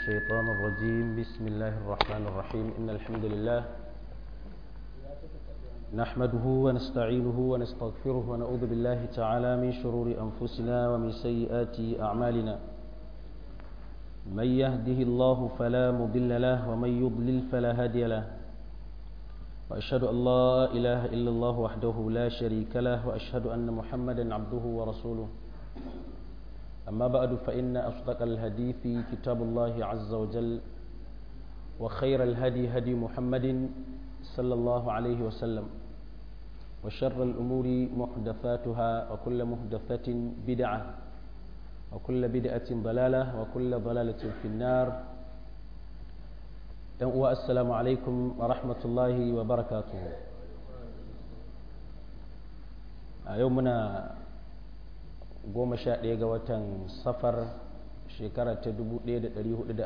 الشيطان الرجيم بسم الله الرحمن الرحيم إن الحمد لله نحمده ونستعينه ونستغفره ونعوذ بالله تعالى من شرور أنفسنا ومن سيئات أعمالنا من يهده الله فلا مضل له ومن يضلل فلا هادي له وأشهد أن لا إله إلا الله وحده لا شريك له وأشهد أن محمدا عبده ورسوله أما بعد فإن أصدق الحديث كتاب الله عز وجل وخير الهدي هدي محمد صلى الله عليه وسلم وشر الأمور محدثاتها وكل محدثة بدعة وكل بدعة ضلالة وكل ضلالة في النار السلام عليكم ورحمة الله وبركاته يومنا goma sha ɗaya ga watan safar shekara ta 1442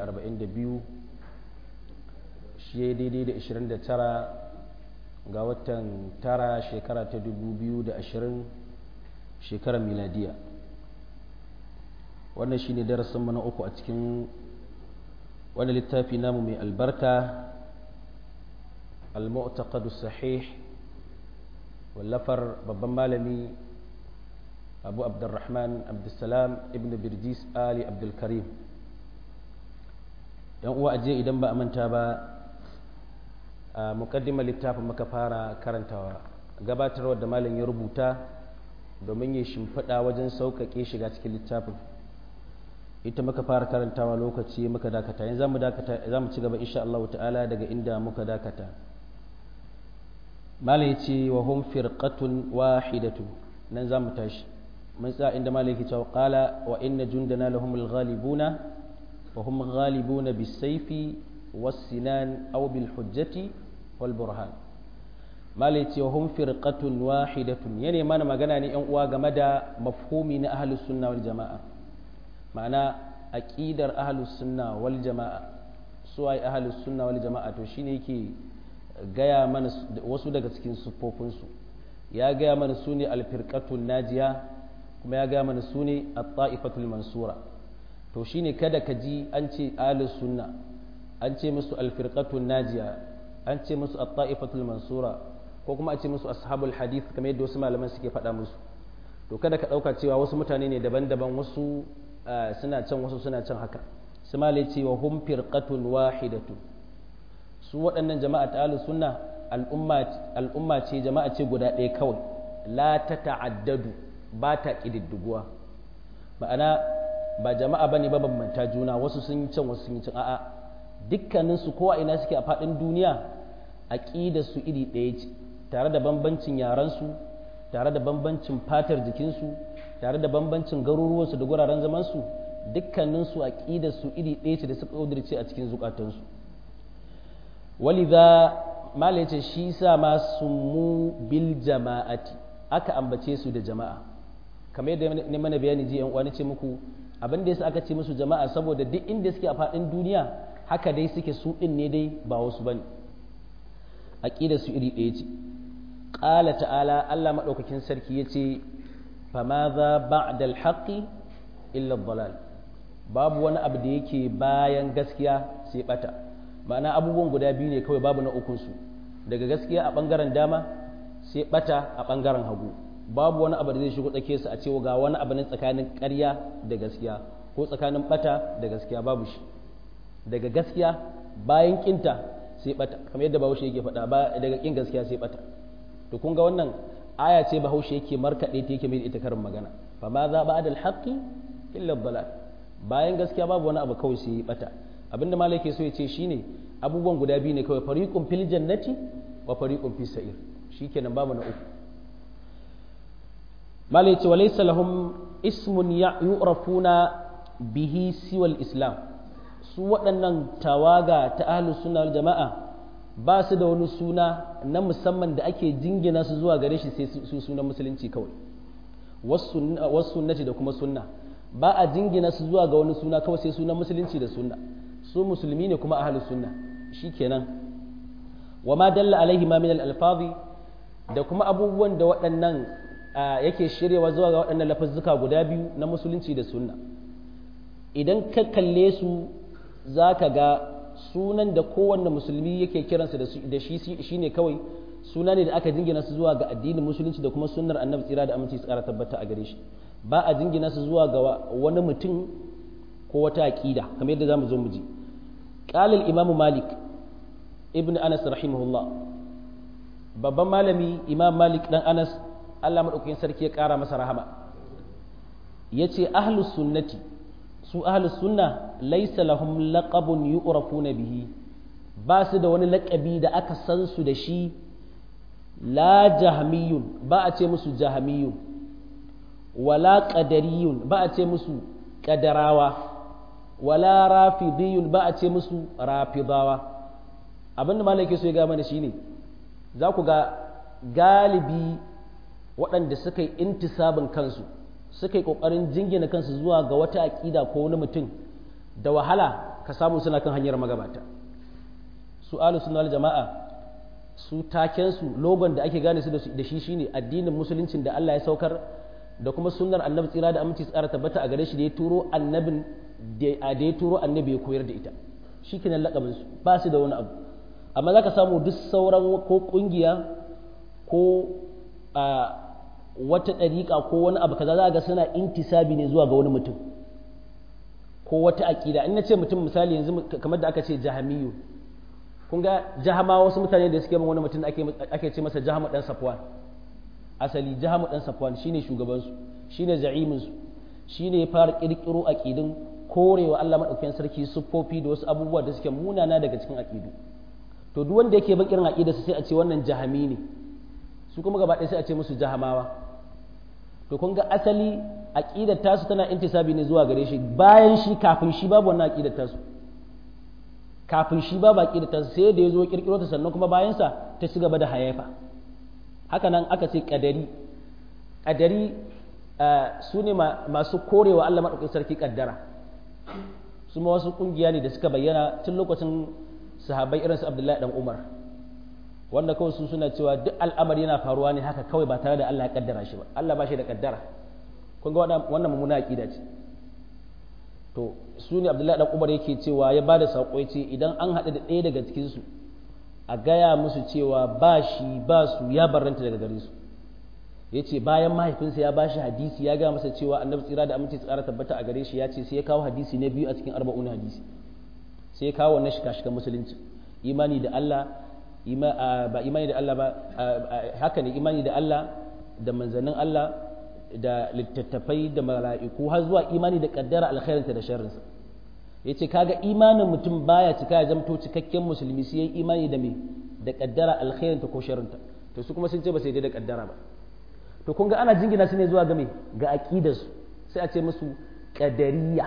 shi ya daidai da 29 ga watan tara shekara ta 2020 shekarar miladiya wannan shi ne darasinmu na uku a cikin wani littafi namu mai albarka al-mu'taqadu sahih wallafar babban malami abu abdurrahman abdulsalam ibn birjis ali abdulkarim yan uwa ajiye idan ba a manta ba a mukaddimar littafin muka fara karantawa gabatarwa da malam ya rubuta domin ya shimfiɗa wajen sauƙaƙe shiga cikin littafin ita muka fara karantawa lokaci muka dakata yanzu zamu dakata za mu ci gaba insha Allah ta'ala daga inda muka dakata malam ya ce wa hum firqatun wahidatu nan za mu tashi من ساء عندما لك قال وإن جندنا لهم الغالبون وهم غالبون بالسيف والسنان أو بالحجة والبرهان ما ليتي وهم فرقة واحدة يعني ما أنا مغانا أن مدى مفهومي أهل السنة والجماعة معنى أكيدر أهل السنة والجماعة سواء أهل السنة والجماعة وشيني كي gaya mana wasu daga cikin siffofinsu ya gaya mana su ne alfirkatun najiya kuma ya gaya mana su ne a ta'ifatul mansura to shine kada ka ji an ce ahlus sunna an ce musu alfirqatun najiya an ce musu a ta'ifatul mansura ko kuma a ce musu ashabul hadith kamar yadda wasu malaman suke faɗa musu to kada ka ɗauka cewa wasu mutane ne daban-daban wasu suna can wasu suna can haka su malai ce wa hum firqatun wahidatu su waɗannan jama'a ta ahlus sunna al'umma ce jama'a ce guda ɗaya kawai la ta ta'addadu ba ta ƙididdiguwa ma'ana ba jama'a ba ne bambanta juna wasu sun yi can wasu sun yi can a'a dukkaninsu kowa ina suke a faɗin duniya aƙidar su iri ɗaya ce tare da bambancin yarensu tare da bambancin fatar jikinsu tare da bambancin garuruwansu da guraren zamansu dukkaninsu aƙidar su iri ɗaya ce da suka ƙudurce a cikin zukatansu waliza mala ce shi sa ma mu bil jama'ati aka ambace su da jama'a kamar yadda ne mana bayani ji yan uwani ce muku abin da yasa aka ce musu jama'a saboda duk inda suke a faɗin duniya haka dai suke su din ne dai ba wasu bane aqida su iri ɗaya ce qala ta'ala Allah madaukakin sarki yace famadha ba'da al-haqqi illa ad-dalal babu wani abu da yake bayan gaskiya sai bata ma'ana abubuwan guda biyu ne kawai babu na ukun su daga gaskiya a bangaren dama sai bata a bangaren hagu babu wani abu da zai shigo tsake su a cewa ga wani abu ne tsakanin ƙarya da gaskiya ko tsakanin bata da gaskiya babu shi daga gaskiya bayan kinta sai bata kamar yadda bahaushe yake faɗa ba daga kin gaskiya sai bata to kun ga wannan aya ce bahaushe yake markaɗe ta yake mai ita karin magana fa ma za ba adal haqqi illa dalal bayan gaskiya babu wani abu kawai sai bata abinda malai ke so ya ce shine abubuwan guda biyu ne kawai fariqun fil jannati wa fariqun fis sa'ir shikenan babu na uku malai ce walaysa lahum ismun yu'rafuna bihi siwal islam su waɗannan tawaga ta ahlus sunna wal jama'a ba su da wani suna na musamman da ake jingina su zuwa gare shi sai su sunan musulunci kawai wasu sunnati da kuma sunna ba a jingina su zuwa ga wani suna kawai sai sunan musulunci da sunna su musulmi ne kuma ahlus sunna shikenan wa ma dalla alaihi ma min al-alfazi da kuma abubuwan da waɗannan yake shiryawa zuwa ga waɗannan lafazzuka guda biyu na musulunci da sunna idan ka kalle su za ka ga sunan da kowanne musulmi yake kiransa da shi shine kawai suna ne da aka jingina su zuwa ga addinin musulunci da kuma sunnar annabi tsira da aminci tsara tabbata a gare shi ba a jingina su zuwa ga wani mutum ko wata aqida kamar yadda zamu zo mu ji qala al-imam malik ibn anas rahimahullah babban malami imam malik dan anas Allah madaukakin sarki ya kara masa rahama yace ahlus sunnati su ahlus sunna laysa lahum laqabun yu'rafuna bihi ba su da wani laƙabi da aka san su da shi la jahmiyun ba a ce musu jahmiyun wala qadariyun ba a ce musu qadarawa wala rafidiyun ba a ce musu rafidawa abinda malaki so ya ga mana shine za ku ga galibi waɗanda suka yi intisabin kansu suka yi ƙoƙarin jingina kansu zuwa ga wata aƙida ko wani mutum da wahala ka samu suna kan hanyar magabata su alu suna jama'a su takensu logon da ake gane su da shi shine addinin musuluncin da Allah ya saukar da kuma sunnar annabi tsira da aminci tsara tabbata a gare shi da ya turo annabin da ya turo annabi ya koyar da ita shi kenan lakabin su ba su da wani abu amma za ka samu duk sauran ko kungiya ko a wata ɗariƙa ko wani abu kaza za ga suna intisabi ne zuwa ga wani mutum ko wata aƙida in na ce mutum misali yanzu kamar da aka ce jahamiyu kun ga jahama wasu mutane da suke bin wani mutum ake ce masa jahamu dan safwan asali jahamu dan safwan shine shugabansu shine za'iminsu shine ya fara kirkiro aqidin korewa Allah madaukakin sarki siffofi da wasu abubuwa da suke munana daga cikin aqidu to duk wanda yake bin irin aqidarsa sai a ce wannan jahami ne su kuma gaba ɗaya sai a ce musu jahamawa to kun ga asali aqidar tasu tana intisabi ne zuwa gare shi bayan shi kafin shi babu wannan aqidar tasu kafin shi babu aqidar tasu sai da yazo kirkiro ta sannan kuma bayan sa ta ci gaba da hayafa haka nan aka ce kadari kadari su ne masu korewa Allah madaukakin sarki kaddara su ma wasu kungiya ne da suka bayyana tun lokacin sahabbai irin su Abdullahi dan Umar wanda kawai su suna cewa duk al'amari yana faruwa ne haka kawai ba tare da Allah ya kaddara shi ba Allah ba shi da kaddara kun ga wannan mummuna aqida ce to su ne Abdullahi dan Umar yake cewa ya bada sako ya ce idan an haɗu da ɗaya daga cikin su a gaya musu cewa ba shi ba su ya barranta daga gare su ya ce bayan mahaifinsa ya bashi hadisi ya gaya masa cewa annabi tsira da aminci tsara tabbata a gare shi ya ce sai ya kawo hadisi na biyu a cikin arba'un hadisi sai ya kawo wannan shika-shikan musulunci imani da Allah ba imani da Allah ba haka ne imani da Allah da manzannin Allah da littattafai da mala'iku har zuwa imani da kaddara alkhairinta da sharrinsa ya ce kaga imanin mutum baya cika ya zamto cikakken musulmi sai ya imani da me da kaddara alkhairinta ko sharrinta to su kuma sun ce ba sai dai da kaddara ba to kun ga ana jingina su ne zuwa ga me ga aqidarsu sai a ce musu qadariya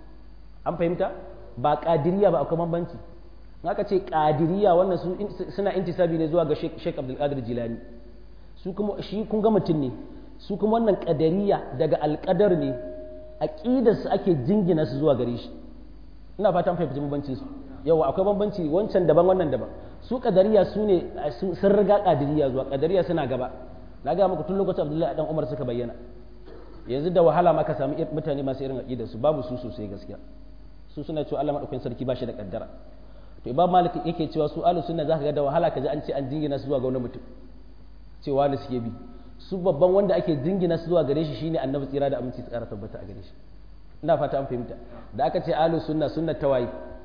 an fahimta ba qadiriya ba akwai bambanci aka ce qadiriya wannan su suna intisabi ne zuwa ga Sheikh Abdul Qadir Jilani su kuma shi kun ga mutum ne su kuma wannan qadariya daga alqadar ne aqidar su ake jingina su zuwa gare shi ina fatan fahimci bambancin su yawa akwai bambanci wancan daban wannan daban su qadariya su ne sun riga qadiriya zuwa qadariya suna gaba na ga muku tun lokacin Abdullahi dan Umar suka bayyana yanzu da wahala ma ka samu mutane masu irin aqidar su babu su sosai gaskiya su suna cewa Allah madaukakin sarki ba shi da kaddara to imam malik yake cewa su ahlus sunna zaka ga da wahala kaji an ce an jingina su zuwa ga wani mutum cewa ne suke bi su babban wanda ake jingina su zuwa gare shi shine annabi tsira da aminci tsara tabbata a gare shi ina fata an fahimta da aka ce ahlus sunna sunna tawayi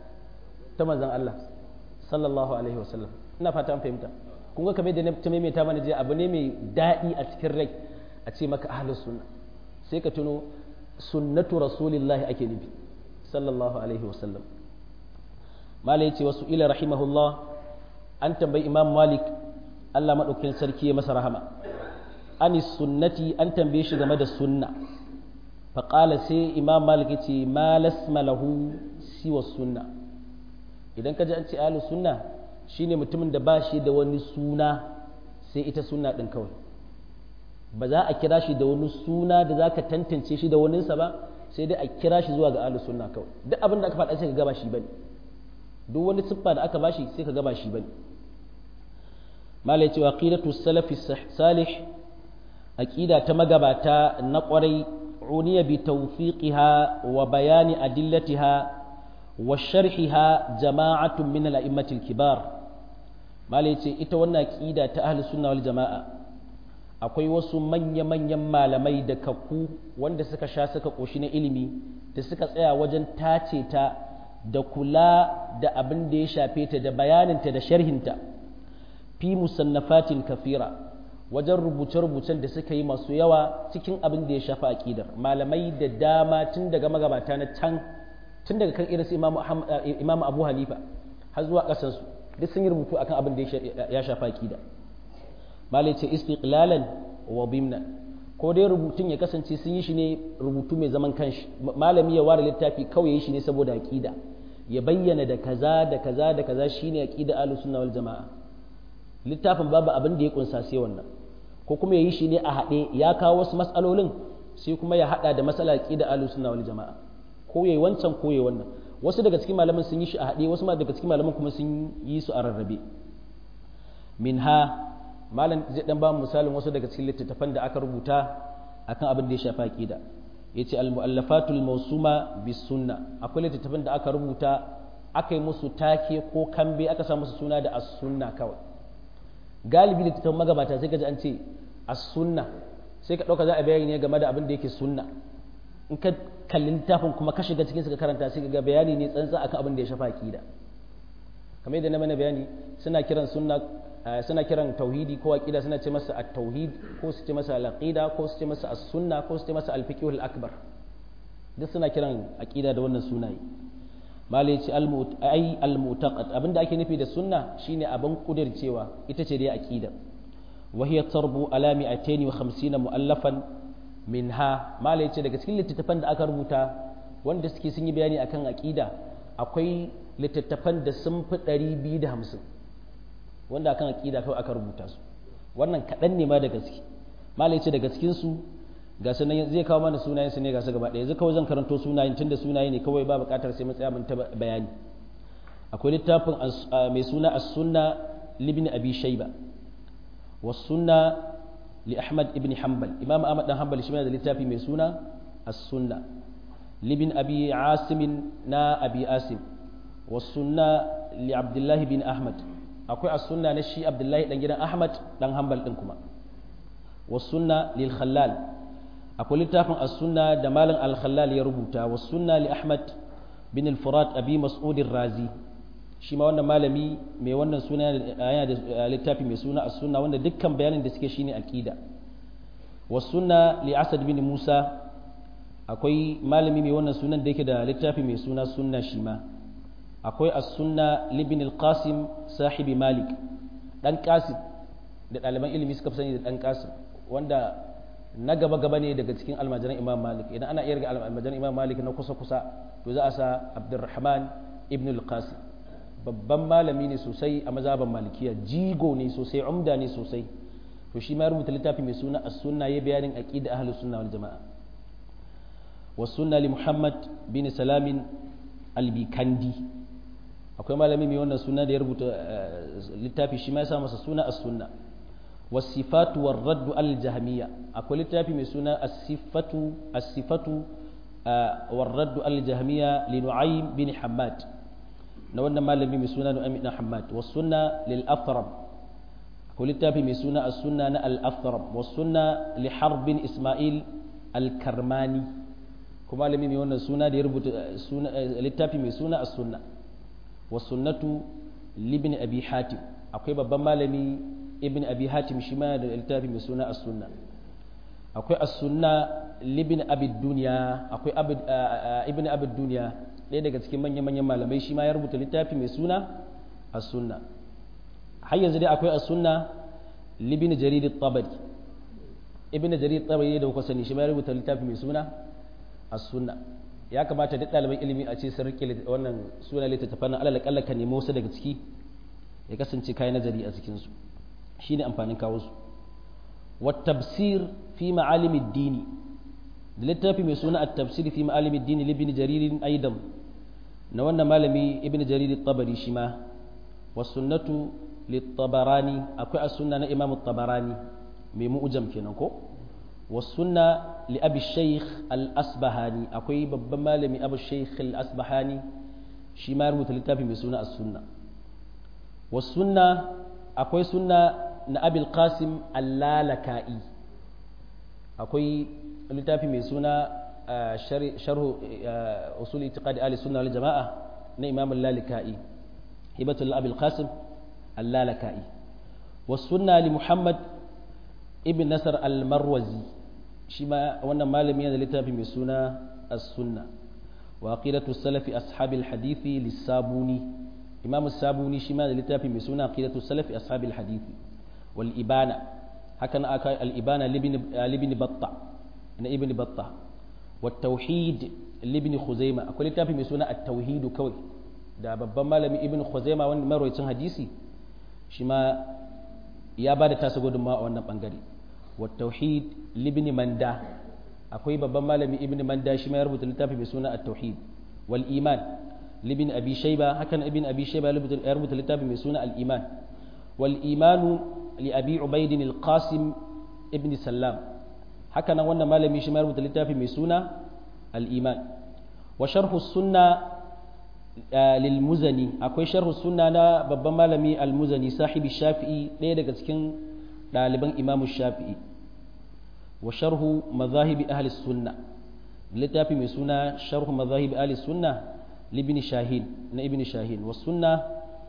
ta manzon Allah sallallahu alaihi wasallam ina fata an fahimta kun ga kamar da ta maimaita mana jiya abu ne mai daɗi a cikin rai a ce maka ahlus sunna sai ka tuno sunnatu rasulillahi ake nufi sallallahu alaihi wasallam malai ce wasu ila rahimahullah an tambayi imam malik allah maɗaukin sarki ya masa rahama ani sunnati an tambaye shi game da sunna faƙala sai imam malik ya ce ma lasma lahu siwa sunna idan ka ji an ce alu sunna shine mutumin da ba shi da wani suna sai ita sunna ɗin kawai ba za a kira shi da wani suna da za ka tantance shi da waninsa ba sai dai a kira shi zuwa ga alu sunna kawai duk abin da aka faɗa sai ka gaba shi bane duk wani siffa da aka bashi sai ka gaba shi bane malai cewa aqidatu salafi salih aqida ta magabata na kwarai uniya bi tawfiqiha wa bayani adillatiha wa sharhiha jama'atun min al-a'immatil kibar mala yace ita wannan aqida ta ahli sunna wal jama'a akwai wasu manya-manyan malamai da kakku wanda suka sha suka koshi na ilimi da suka tsaya wajen tace ta da kula da abin da ya shafe ta da bayaninta da sharhinta fi musannafatin kafira wajen rubuce-rubucen da suka yi masu yawa cikin abin da ya shafi aƙidar malamai da dama tun daga magabata na can tun daga kan irinsu imam abu hanifa har zuwa ƙasansu duk sun yi rubutu akan abin da ya shafi aƙida malai ce istiqlalan wa bimna ko dai rubutun ya kasance sun yi shi ne rubutu mai zaman kanshi malami ya ware littafi kawai ya yi shi ne saboda aƙida ya bayyana da kaza da kaza da kaza shine aqida ahlus sunna wal jamaa littafin babu abin da ya kunsa sai wannan ko kuma yayi shi ne a haɗe ya kawo wasu matsalolin sai kuma ya haɗa da matsala aqida ahlus sunna wal jamaa ko yayi wancan ko yayi wannan wasu daga cikin malaman sun yi shi a haɗe wasu daga cikin malaman kuma sun yi su a rarrabe minha malam zai dan ba mu misalin wasu daga cikin littattafan da aka rubuta akan abin da ya shafi aqida yace al-mu'allafatul mawsuma bis sunna akwai littattafan da aka rubuta aka yi musu take ko kambe aka sa musu suna da as-sunna kawai galibi littattafan magabata sai ka ji an ce as-sunna sai ka dauka za a bayani ne game da abin da yake sunna in ka kalli littafin kuma ka shiga cikin ka karanta sai ka ga bayani ne tsantsa akan abin da ya shafa aqida kamar yadda na mana bayani suna kiran sunna suna kiran tauhidi ko aqida suna ce masa at-tauhid ko su ce masa al-aqida ko su ce masa as-sunna ko su ce masa al-fiqh al-akbar duk suna kiran aqida da wannan sunaye malai ce ai al-mu'taqad abinda ake nufi da sunna shine abin kudircewa ita ce dai aqida wa hiya tarbu ala 250 mu'allafan minha malai ce daga cikin littattafan da aka rubuta wanda suke sun yi bayani akan aqida akwai littattafan da sun fi 250 wanda akan aqida kawai aka rubuta su wannan kaɗan ne ma da gaske malai ce daga cikin su ga sunan zai kawo mana sunayen su ne ga su gaba ɗaya yanzu kawai zan karanto sunayen tunda sunaye ne kawai ba buƙatar sai mun tsaya mun ta bayani akwai littafin mai suna as-sunna libni abi shayba was sunna li ahmad ibn hanbal imam ahmad dan hanbal shi ma da littafi mai suna as-sunna libin abi asim na abi asim was sunna li abdullah bin ahmad akwai as-sunna na shi abdullahi dan gidan ahmad dan hanbal din kuma was sunna lil khallal akwai littafin as-sunna da malam al-khallal ya rubuta was sunna li ahmad bin al-furat abi mas'ud razi shi ma wannan malami mai wannan suna yana da littafi mai suna as-sunna wanda dukkan bayanin da suke shine aqida was sunna li asad bin musa akwai malami mai wannan sunan da yake da littafi mai suna sunna shi ma akwai as-sunna libin al-qasim sahibi malik dan qasim da ɗaliban ilimi suka fi sani da dan qasim wanda na gaba gaba ne daga cikin almajiran imam malik idan ana iya ga almajiran imam malik na kusa kusa to za a sa abdurrahman ibn al-qasim babban malami ne sosai a mazhaban malikiya jigo ne sosai umda ne sosai to shi ma rubuta littafi mai suna as-sunna ya bayanin aqida ahlus sunna wal jamaa والسنة لمحمد بن سلام البيكندي akwai malami mai wannan suna da ya rubuta littafi shi ma ya sa masa suna as-sunna was-sifatu war-raddu al-jahmiyya akwai littafi mai suna as-sifatu as-sifatu war-raddu al-jahmiyya li Nu'aym bin Hammad na wannan malami mai suna Nu'aym bin Hammad was-sunna lil-Afram akwai littafi mai suna as-sunna na al-Afram was-sunna li Harb bin Isma'il al-Karmani kuma malami mai wannan suna da ya rubuta littafi mai suna as-sunna was-sunnatu libn abi hatim akwai babban malami ibn abi hatim shi ma da littafi mai suna as-sunna akwai as-sunna libn abi dunya akwai ibn abi dunya ɗaya daga cikin manyan manyan malamai shi ma ya rubuta littafi mai suna as-sunna har yanzu dai akwai as-sunna libn jarir at-tabari ibn jarir at-tabari da kuka sani shi ma ya rubuta littafi mai suna as-sunna ya kamata duk ɗaliban ilimi a ce sun rike wannan suna littattafan nan alal kalla ka nemo su daga ciki ya kasance kai nazari a cikin su shine amfanin kawo su wa tafsir fi ma'alim ad-dini da littafi mai suna at-tafsir fi ma'alim ad-dini libni jarir aidan na wannan malami ibn jarir at-tabari shi ma was sunnatu lit-tabarani akwai as-sunna na imam at-tabarani mai mu'jam kenan ko والسنة لأبي الشيخ الأسبهاني أكوي ببما لمي أبو الشيخ الأسبهاني shi ma ya rubuta littafi mai suna as-sunna was sunna akwai sunna na abil qasim allalaka'i akwai littafi mai suna sharhu usul itiqadi ahli sunna wal jama'a na imam al-lalaka'i hibatul abil qasim allalaka'i was sunna li muhammad ibn nasar al-marwazi shi ma wannan malami yana da littafi mai suna as-sunna wa aqidatu salafi ashabil hadithi lis-sabuni imam as-sabuni shi ma da littafi mai suna aqidatu salafi ashabil hadithi wal ibana haka na aka al-ibana libni batta na ibn batta wa tauhid libni khuzaima akwai littafi mai suna at-tauhid kawai da babban malami ibn khuzaima wanda marwayacin hadisi shi ma ya ba da tasa gudunmawa a wannan bangare wa tauhid libni manda akwai babban malami ibn manda shi ma ya rubuta littafi mai suna at-tauhid wal iman libni abi shayba hakan ibn abi shayba ya rubuta littafi mai suna al-iman wal imanu li abi ubaid al-qasim ibn sallam haka nan wannan malami shi ma ya rubuta littafi mai suna al-iman wa sharhu sunna lil muzani akwai sharhu sunna na babban malami al-muzani sahibi shafi'i ɗaya daga cikin ɗaliban imamu shafi'i wa sharhu mazahibi ahli sunna littafi mai suna sharhu mazahibi ahli sunna libni shahin na ibn shahin wa sunna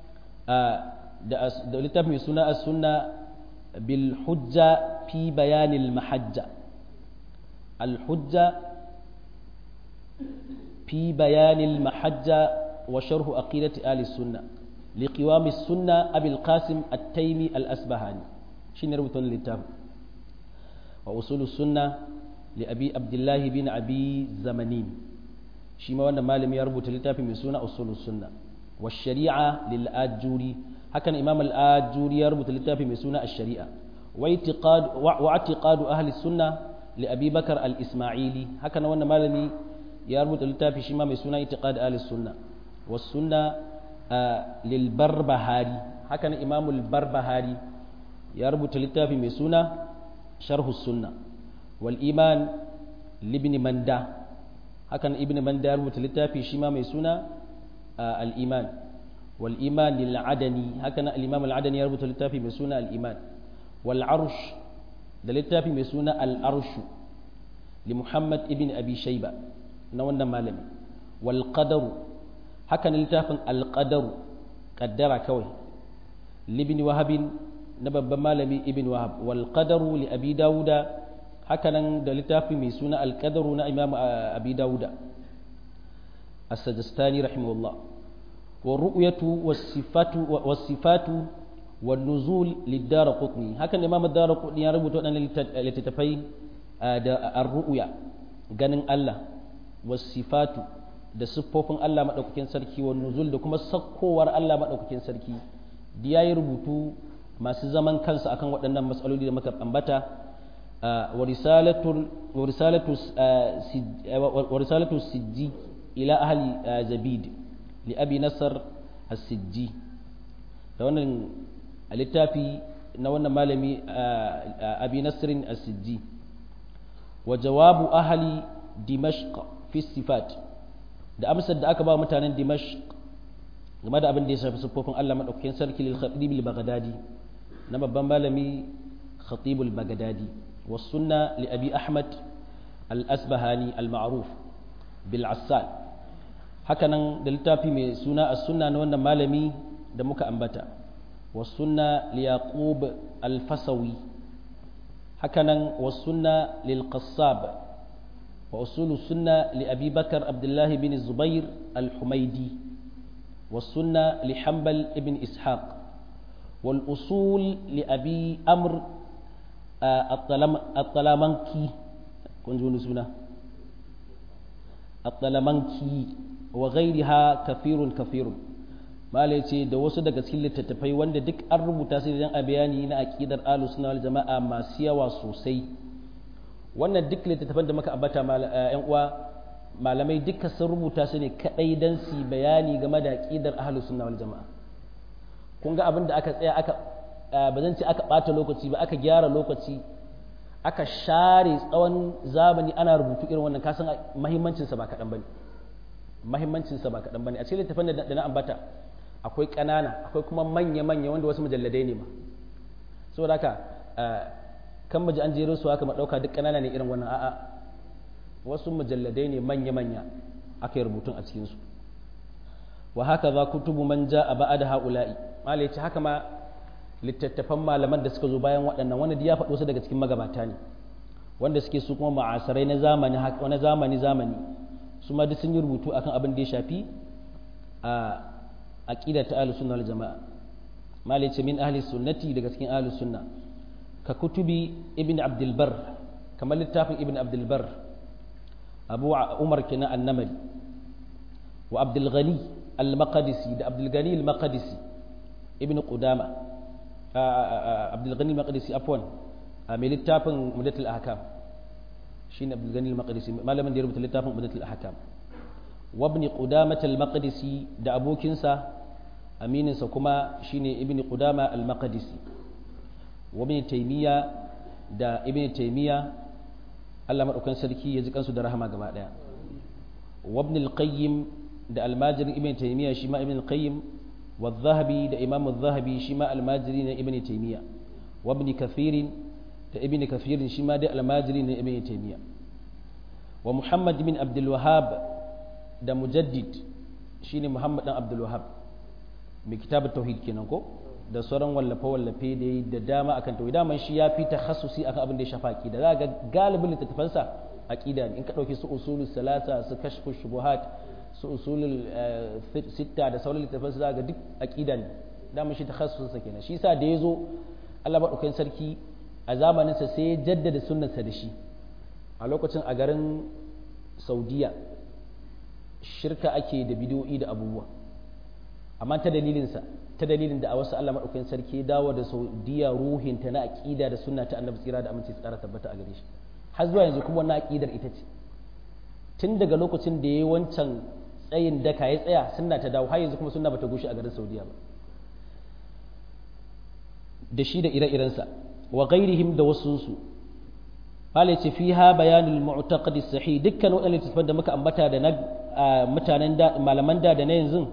da littafi mai suna as-sunna bil hujja fi bayanil mahajja al hujja fi bayanil mahajja wa sharhu aqidati ahli sunna liqiwami sunna abil qasim at-taymi al-asbahani shine rubutun littafi wa usulus sunna li abi abdullah bin abi zamanin shi ma wannan malami ya rubuta littafi mai suna usulus sunna wa shari'a lil ajuri hakan imam al ajuri ya rubuta littafi mai suna ash-shari'a wa i'tiqad wa i'tiqad ahli sunna li abi bakar al isma'ili hakan wannan malami ya rubuta littafi shi ma mai suna i'tiqad ahli sunna was sunna lil barbahari hakan imam al barbahari ya rubuta littafi mai suna sharhu sunna wal iman libni manda hakan ibn manda ya rubuta littafi shi ma mai suna al iman wal iman lil adani hakan al imam al adani ya rubuta littafi mai suna al iman wal arsh da littafi mai suna al arsh li muhammad ibn abi shayba na wannan malami wal qadaru hakan littafin al qadaru qaddara kawai libni wahabin na babban malami ibn wahab wal qadaru li abi dauda hakanan da littafi mai suna al qadaru na imam abi dauda as-sajistani rahimahullah wa ru'yatu was sifatu was sifatu wan nuzul lid-dar qutni hakan imam ad-dar qutni ya rubuta wadannan littattafai da ar-ru'ya ganin Allah was sifatu da siffofin Allah madaukakin sarki wan nuzul da kuma sakkowar Allah madaukakin sarki da yayi rubutu masu zaman kansu akan waɗannan matsaloli da muka ambata wa risalatu sijji ila ahli zabid li abi nasar as-sijji da wannan littafi na wannan malami abi nasrin as-sijji wa jawabu ahli dimashq fi sifat da amsar da aka ba mutanen dimashq game da abin da ya shafi siffofin Allah madaukakin sarki lil khatib al-baghdadi na babban malami khatibul bagadadi wa sunna li abi ahmad al-asbahani al-ma'ruf bil assal hakanan da littafi mai suna as-sunna na wannan malami da muka ambata wa sunna li yaqub al-fasawi hakanan wa sunna lil qassab wa usul sunna li abi bakar abdullah bin zubair al-humaydi wa sunna li hanbal ibn ishaq والأصول لأبي أمر الطلمنكي كنت سنة الطلمنكي وغيرها كثير كثير ما ce da wasu daga cikin littattafai wanda duk an rubuta su dan a bayani na aqidar ahlus sunna wal jama'a masu yawa sosai wannan duk littattafan da muka ambata yan uwa malamai duka sun rubuta su ne kadai dan su bayani game da aqidar ahlus sunna wal jama'a kun ga abin da aka tsaya aka ba zan ce aka ɓata lokaci ba aka gyara lokaci aka share tsawon zamani ana rubutu irin wannan kasan mahimmancinsa ba kaɗan ba ne mahimmancinsa ba kaɗan bane a cikin littafin da na ambata akwai ƙanana akwai kuma manya-manya wanda wasu mujalladai ne ma saboda haka kan maji an jero su haka ɗauka duk ƙanana ne irin wannan a'a wasu mujalladai ne manya-manya aka yi rubutun a cikinsu wa haka za kutubu man ja a ba'a da ha'ula'i malai ce haka ma littattafan malaman da suka zo bayan waɗannan wanda ya faɗo su daga cikin magabata ne wanda suke su kuma ma'asarai na zamani na zamani zamani su ma duk sun yi rubutu akan abin da ya shafi a aqida ta ahlus sunna wal jamaa malai ce min ahli sunnati daga cikin ahlus sunna ka kutubi ibn abdul bar kamar littafin ibn abdul bar abu umar kina annamari wa abdul ghani al-maqdisi da abdul ghani al-maqdisi ibn qudama abdul ghani al-maqdisi afwan mai littafin mudatul ahkam shine abdul ghani al-maqdisi malamin da ya rubuta littafin mudatul ahkam wa ibn qudamah al-maqdisi da abokinsa amininsa kuma shine ibn qudama al-maqdisi wa ibn taymiya da ibn taymiya Allah madaukan sarki ya ji kansu da rahama gaba daya wa ibn al-qayyim da al-majri ibn taymiya shi ma ibn al-qayyim wa adh-dhahabi da imam adh-dhahabi shi ma al-majri na ibn taymiya wa ibn kathir da ibn kathir shi ma da al-majri na ibn taymiya wa muhammad bin abdul wahhab da mujaddid shine muhammad dan abdul wahhab mai kitabut tauhid kenan ko da sauran wallafe-wallafe da yi da dama akan tauhid daman shi ya fi takhassusi akan abin da ya shafa aqida za ga galibin littattafansa aqida ne in ka dauki su usulul salasa su kashfu shubuhat su usulul sitta da sauran littattafansa za ga duk aqida ne daman shi takhassusin sa kenan shi yasa da yazo Allah madaukakin sarki a zamanin sa sai ya jaddada sunnarsa da shi a lokacin a garin Saudiya shirka ake da bidiyoyi da abubuwa amma ta dalilinsa ta dalilin da a wasu Allah maɗaukakin sarki dawo da saudiya ruhinta na aƙida da sunna ta annabi tsira da aminci tsara tabbata a gare shi har zuwa yanzu kuma wannan aƙidar ita ce tun daga lokacin da ya yi wancan tsayin daka ya tsaya sunna ta dawo har yanzu kuma sunna bata gushe a garin saudiya ba da shi da ire-irensa wa ghairihim da wasunsu Fale ce fiha bayanul mu'taqadi sahih dukkan waɗannan littattafan da muka ambata da na mutanen da malaman da da na yanzu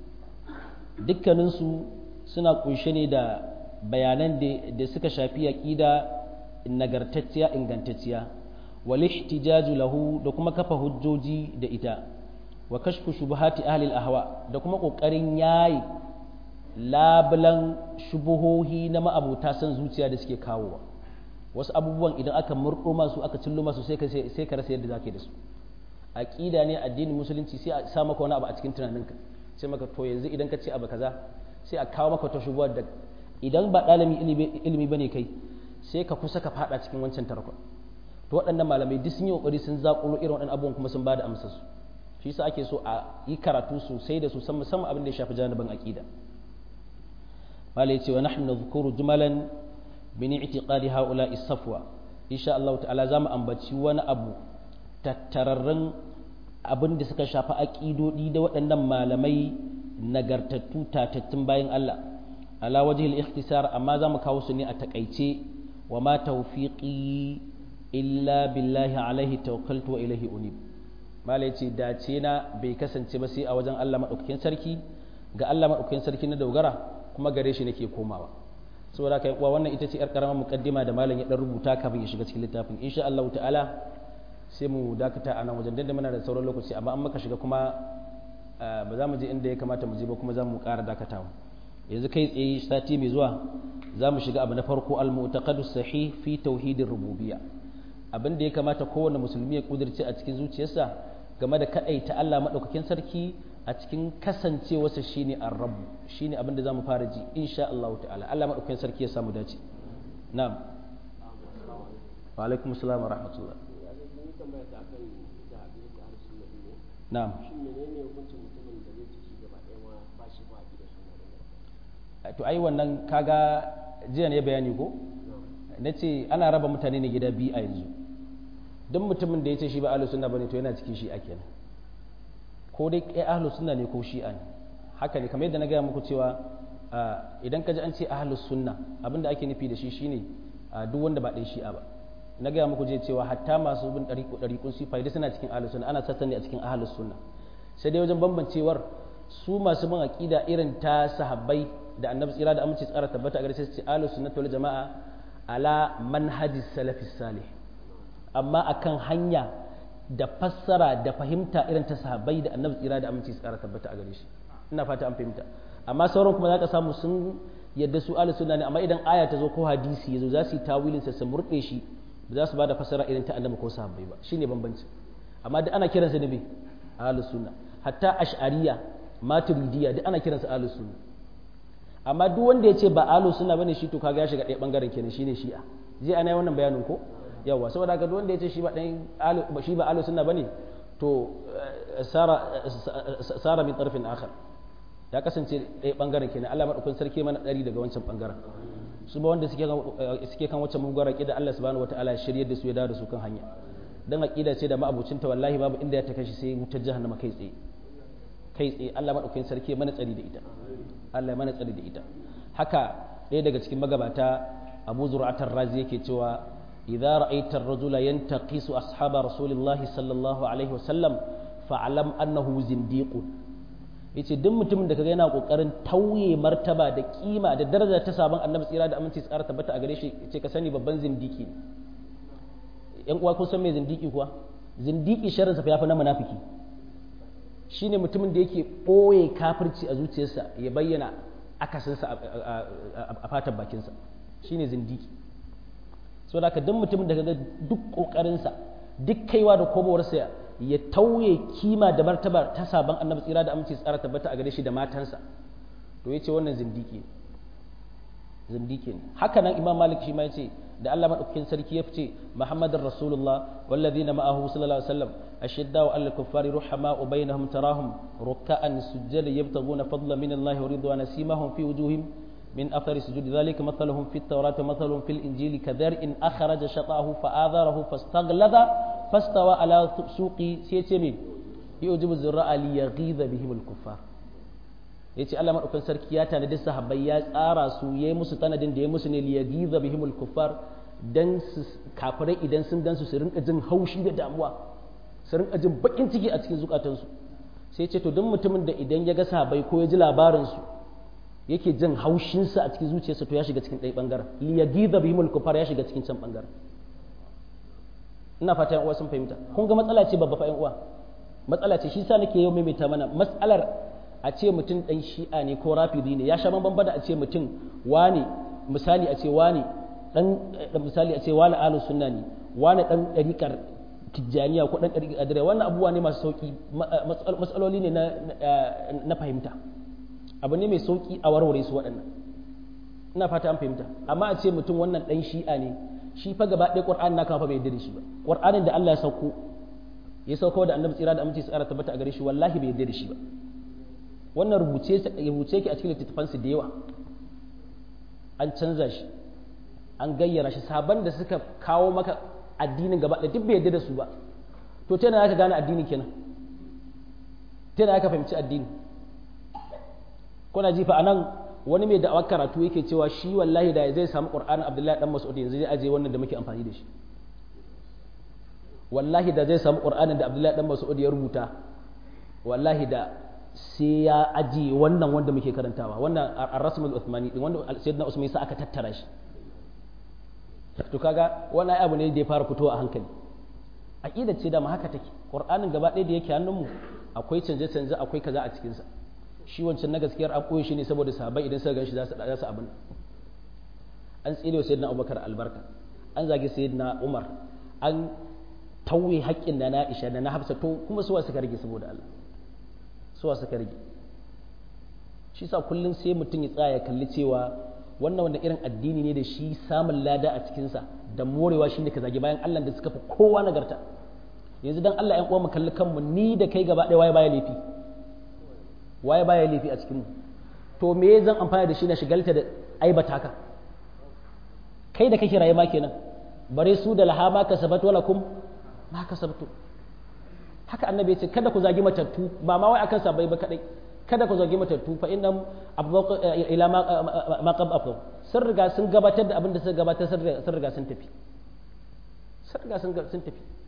dukkaninsu suna kunshe ne da bayanan da suka shafi aƙida nagartacciya ingantacciya wal ihtijaju lahu da kuma kafa hujjoji da ita wa kashfu shubuhati ahli ahwa da kuma kokarin yayi labulan shubuhohi na ma'abuta san zuciya da suke kawowa wasu abubuwan idan aka murɗo masu aka cillo masu sai ka sai ka rasa yadda zaka yi da su aqida ne addinin musulunci sai a sa maka wani abu a cikin tunaninka sai maka to yanzu idan ka ce abu kaza sai a kawo maka ta shubuwar da idan ba ɗalibin ilimi bane kai sai ka kusa ka fada cikin wancan tarkon to waɗannan malamai duk sun yi kokari sun zaƙulo irin waɗannan abubuwan kuma sun bada amsar su shi yasa ake so a yi karatu sosai da su musamman abin da ya shafi janibin aqida malai ce wa nahnu nadhkuru jumalan min i'tiqadi haula safwa insha Allah ta'ala zamu ambaci wani abu tattararren abin da suka shafi aƙidodi da waɗannan malamai nagartattu tatattun bayan Allah ala wajhil ikhtisar amma za mu kawo su ne a takaice wa ma tawfiqi illa billahi alaihi tawakkaltu wa ilaihi unib malai ce dace na bai kasance ba sai a wajen Allah madaukakin sarki ga Allah madaukakin sarki na dogara kuma gare shi nake komawa saboda kai uwa wannan ita ce yar karamar muqaddima da malam ya dan rubuta kafin ya shiga cikin littafin insha Allah ta'ala sai mu dakata a nan wajen da muna da sauran lokaci amma an maka shiga kuma ba za mu je inda ya kamata mu je ba kuma za mu ƙara dakatawa yanzu kai tsaye sati mai zuwa za mu shiga abu na farko al-mu'taqadu sahih fi tauhidir rububiyya abin da ya kamata kowane musulmi ya kudirce a cikin zuciyarsa game da kadaita Allah madaukakin sarki a cikin kasancewarsa shine ar-rabb shine abin da za mu fara ji insha Allah ta'ala Allah madaukakin sarki ya samu dace na'am wa alaikum assalam wa rahmatullah na'am to ai wannan kaga jiya ne bayani ko na ce ana raba mutane ne gida biyu a yanzu don mutumin da ya ce shi ba ahlus sunna bane to yana cikin shi ake nan ko dai kai ahlus sunna ne ko shi'a ne haka ne kamar yadda na gaya muku cewa idan ka ji an ce ahlus sunna abinda ake nufi da shi shine duk wanda ba ɗan shi'a ba na gaya muku je cewa hatta masu bin ɗariƙun sifai da suna cikin ahlus sunna ana sassa ne a cikin ahlus sunna sai dai wajen bambancewar su masu bin aqida irin ta sahabbai da annabi tsira da aminci tsara tabbata a gare sai su ce ahlus sunnati wal jama'a ala manhaji salafis salih amma akan hanya da fassara da fahimta irin ta sahabbai da annabi tsira da aminci tsara tabbata a gare shi ina fata an fahimta amma sauran kuma za ka samu sun yadda su ahlus sunna ne amma idan aya ta zo ko hadisi yazo za su yi tawilin sa su murde shi ba za su bada fassara irin ta annabi ko sahabbai ba shine bambanci amma duk ana kiransa da me ahlus sunna hatta ash'ariya maturidiyya duk ana kiransa ahlus sunna amma duk wanda ya ce ba ahlus sunna bane shi to kaga ya shiga ɗaya bangaren kenan shine shi'a je ana yi wannan bayanin ko yawa saboda haka duk wanda ya ce shi ba dan shi ba ahlus sunna bane to sara sara min tarfin akhar ya kasance ɗaya bangaren kenan Allah madaukakin sarki mana ɗari daga wancan bangaren su ba wanda suke suke kan wancan mugwara da Allah subhanahu wataala ya shiryar da su ya dawo da su kan hanya dan aqida ce da ma'abucinta wallahi babu inda ya ta kashi sai wutar jahannama kai tsaye kai tsaye Allah madaukakin sarki mana tsari da ita Allah mana tsari da ita haka ɗaya daga cikin magabata Abu Zur'atar Razi yake cewa idza ra'aita ar-rajula yantaqisu ashaba rasulillahi sallallahu alaihi wasallam fa'lam annahu zindiqun yace duk mutumin da kaga yana kokarin tauye martaba da kima da daraja ta sabon annabi tsira da aminci tsara tabbata a gare shi yace ka sani babban zindiki ne yan uwa kun san me zindiki kuwa zindiki sharrinsa fa yafi na munafiki shine mutumin da yake ɓoye kafirci a zuciyarsa ya bayyana akasinsa a fatan bakinsa shine zindiki so da duk mutumin da kaga duk ƙoƙarinsa duk kaiwa da komowarsa ya tauye kima da martaba ta sabon annabi tsira da aminci tsara tabbata a gare shi da matansa to yace wannan zindiki zindiki ne haka nan imam malik shi ma yace da Allah madaukakin sarki ya fice Muhammadar Rasulullah wallazina ma'ahu sallallahu alaihi wasallam ashiddau 'alal kuffari ruhama'u bainahum tarahum ruk'an sujjada yabtaguna fadlan min Allah wa ridwana simahum fi wujuhim min athari sujudi dhalika mathaluhum fit tawrati mathaluhum fil injili kadhar'in akhraja shatahu fa'adharahu fastaghlada fastawa ala suqi sai ce min yujibu zurra'a li yaghidha bihim al kuffar yace Allah madaukakin sarki ya tanadi sahabbai ya tsara su yayi musu tanadin da ya musu ne liyagiza bihimul kuffar dan su kafirai idan sun gansu su rinka jin haushi da damuwa su rinka jin bakin ciki a cikin zukatansu sai ce to duk mutumin da idan ya ga sahabbai ko ya ji labarin su yake jin haushin sa a cikin zuciyarsa to ya shiga cikin ɗaya bangaren liyagiza bihimul kuffar ya shiga cikin can bangaren ina fata yan uwa sun fahimta kun ga matsala ce babba fa yan uwa matsala ce shi sa nake yau maimaita mana matsalar a ce mutum ɗan shi'a ne ko rafidi ne ya sha bambam da a ce mutum wani misali a ce wani ɗan misali a ce wani alu sunna ne wani ɗan ɗariƙar tijjaniya ko ɗan ɗariƙar adira wannan abubuwa ne masu sauƙi matsaloli ne na fahimta abu ne mai sauƙi a warware su waɗannan ina fata an fahimta amma a ce mutum wannan ɗan shi'a ne shi fa gaba ɗaya ƙur'ani na kama fa bai yarda da shi ba ƙur'anin da Allah ya sauko ya sauko da annabi tsira da aminci tsara tabbata a gare shi wallahi bai yarda da shi ba wannan rubuce rubuce ki a cikin littattafansu da yawa an canza shi an gayyara shi sabon da suka kawo maka addinin gaba da duk bai yadda da su ba to ta yana ka gane addini kenan ta yana ka fahimci addini kuna jifa anan wani mai da'awar karatu yake cewa shi wallahi da zai samu qur'anin abdullahi dan mas'ud yanzu zai aje wannan da muke amfani da shi wallahi da zai samu qur'anin da abdullahi dan mas'ud ya rubuta wallahi da sai ya ajiye wannan wanda muke karantawa wannan ar-rasmul uthmani din wanda sayyidina usman sa aka tattara shi to kaga wannan abu ne da ya fara fitowa a hankali aqida ce da ma haka take qur'anin gaba ɗaya da yake hannunmu akwai canje canje akwai kaza a cikin sa shi wancan na gaskiyar an koyi shi ne saboda sahabbai idan suka ganshi za su za su abin an tsire sayyidina abubakar albarka an zagi sayyidina umar an tauye haƙƙin da na Aisha da na Hafsa to kuma suwa suka rage saboda Allah suwa suka rage shi sa kullum sai mutum ya tsaya ya kalli cewa wannan wanda irin addini ne da shi samun lada a cikinsa da morewa shine ka zagi bayan Allah da suka fi kowa nagarta yanzu dan Allah ƴan uwa mu kalli kanmu ni da kai gaba ɗaya waye baya laifi waye baya laifi a cikin mu to me zan amfana da shi na shigalta da aibata ka kai da kake rayuwa kenan bare su da lahama kasabat wala kum ma kasabtu haka annabi ya ce kada ku zagi matattu ba ma wai akan sabai ba kadai kada ku zagi matattu fa innam abdaq ila ma qab afdal sun riga sun gabatar da abin da suka gabatar sun riga sun tafi sun riga sun sun tafi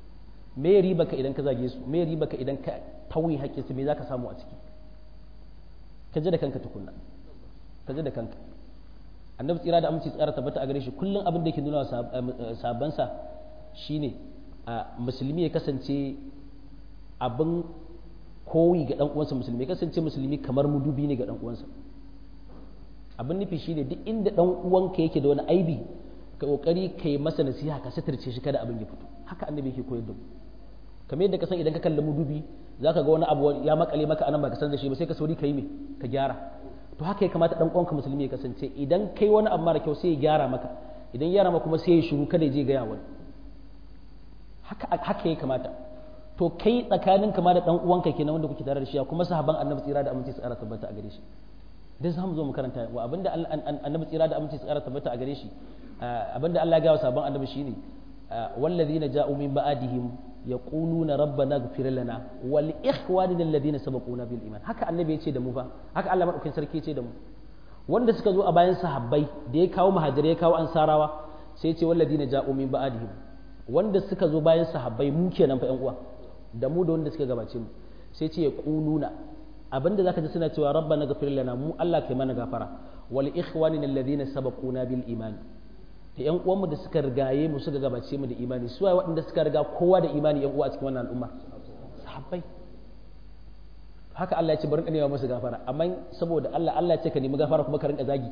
me ya riba ka idan ka zage su me ya riba ka idan ka tauye haƙƙin su me za ka samu a ciki ka ji da kanka tukunna ka ji da kanka annabi tsira da aminci tsara tabbata a gare shi kullum abin da yake nuna sabansa shine musulmi ya kasance abin koyi ga dan uwansa musulmi ya kasance musulmi kamar mudubi ne ga dan uwansa abin nufi shine duk inda dan uwanka yake da wani aibi ka kokari kai masa nasiha ka sitirce shi kada abin ya fito haka annabi yake koyar da mu kamar yadda ka san idan ka kalli mudubi zaka ga wani abu ya makale maka anan ba ka san da shi ba sai ka sauri kai me ka gyara to haka ya kamata dan uwanka musulmi ya kasance idan kai wani abu mara kyau sai ya gyara maka idan ya gyara maka kuma sai ya shiru kada ya je ga wani haka haka ya kamata to kai tsakanin kama da dan uwanka kenan wanda kuke tare da shi kuma sahaban annabi tsira da aminci tsara tabbata a gare shi dan za mu zo mu karanta wa abinda annabi tsira da aminci tsara tabbata a gare shi abinda Allah ya ga wa sahaban annabi shine والذين جاءوا من بعدهم يقولون ربنا اغفر لنا ولإخواننا الذين سبقونا بالإيمان haka annabi ya ce da mu fa haka Allah madaukakin sarki ya ce da mu wanda suka zo a bayan sahabbai da ya kawo muhajirai ya kawo ansarawa sai ya ce walladina ja'u min ba'dihim wanda suka zo bayan sahabbai mu kenan fa ƴan uwa da mu da wanda suka gabace mu sai ce ya quluna abinda zaka ji suna cewa rabbana ghfir lana mu Allah kai mana gafara wal ikhwanina alladhina sabaquna bil iman da yan uwanmu da suka rigaye mu suka gabace mu da imani su waye waɗanda suka riga kowa da imani yan uwa a cikin wannan al'umma sahabbai haka Allah ya ce bari ka nema musu gafara amma saboda Allah Allah ya ce ka nemi gafara kuma ka rinka zagi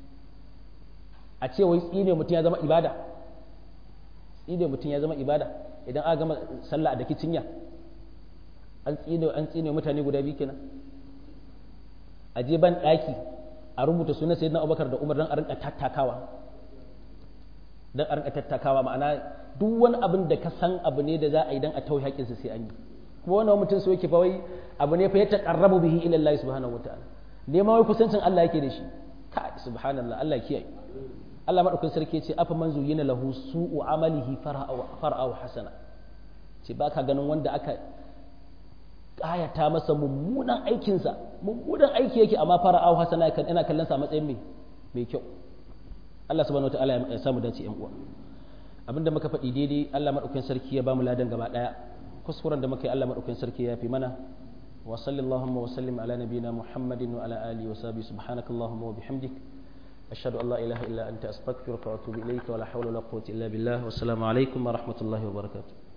a ce wai tsine mutum ya zama ibada tsine mutum ya zama ibada idan aka gama sallah da kicinya an tsine an tsine mutane guda biyu kenan a je ban daki a rubuta sunan sayyidina Abubakar da Umar dan a rinka tattakawa dan a rinka tattakawa ma'ana duk wani abin da ka san abu ne da za a yi dan a tauye haƙƙinsa sai an yi kuma wannan mutum so yake fa wai abu ne fa ya taqarrabu bihi ila Allah subhanahu wataala neman wai kusancin Allah yake da shi ka subhanallah Allah kiyaye Allah madaukakin sarki ya ce afa man zuyina lahu su'u amalihi fara'ahu hasana ce baka ganin wanda aka kayata masa mummunan aikinsa mummunan aiki yake amma fara'ahu hasana yana kallon sa matsayin mai mai kyau Allah subhanahu wataala ya samu dace yan uwa abinda muka faɗi daidai Allah madaukakin sarki ya bamu ladan gaba daya kuskuren da muka yi Allah madaukakin sarki ya fi mana wa sallallahu wa sallim ala nabiyyina muhammadin wa ala alihi wa sahbihi subhanakallahumma wa bihamdik ashhadu an la ilaha illa anta astaghfiruka wa atubu ilayka wa la hawla wa la quwwata illa billah wa assalamu alaikum wa rahmatullahi wa barakatuh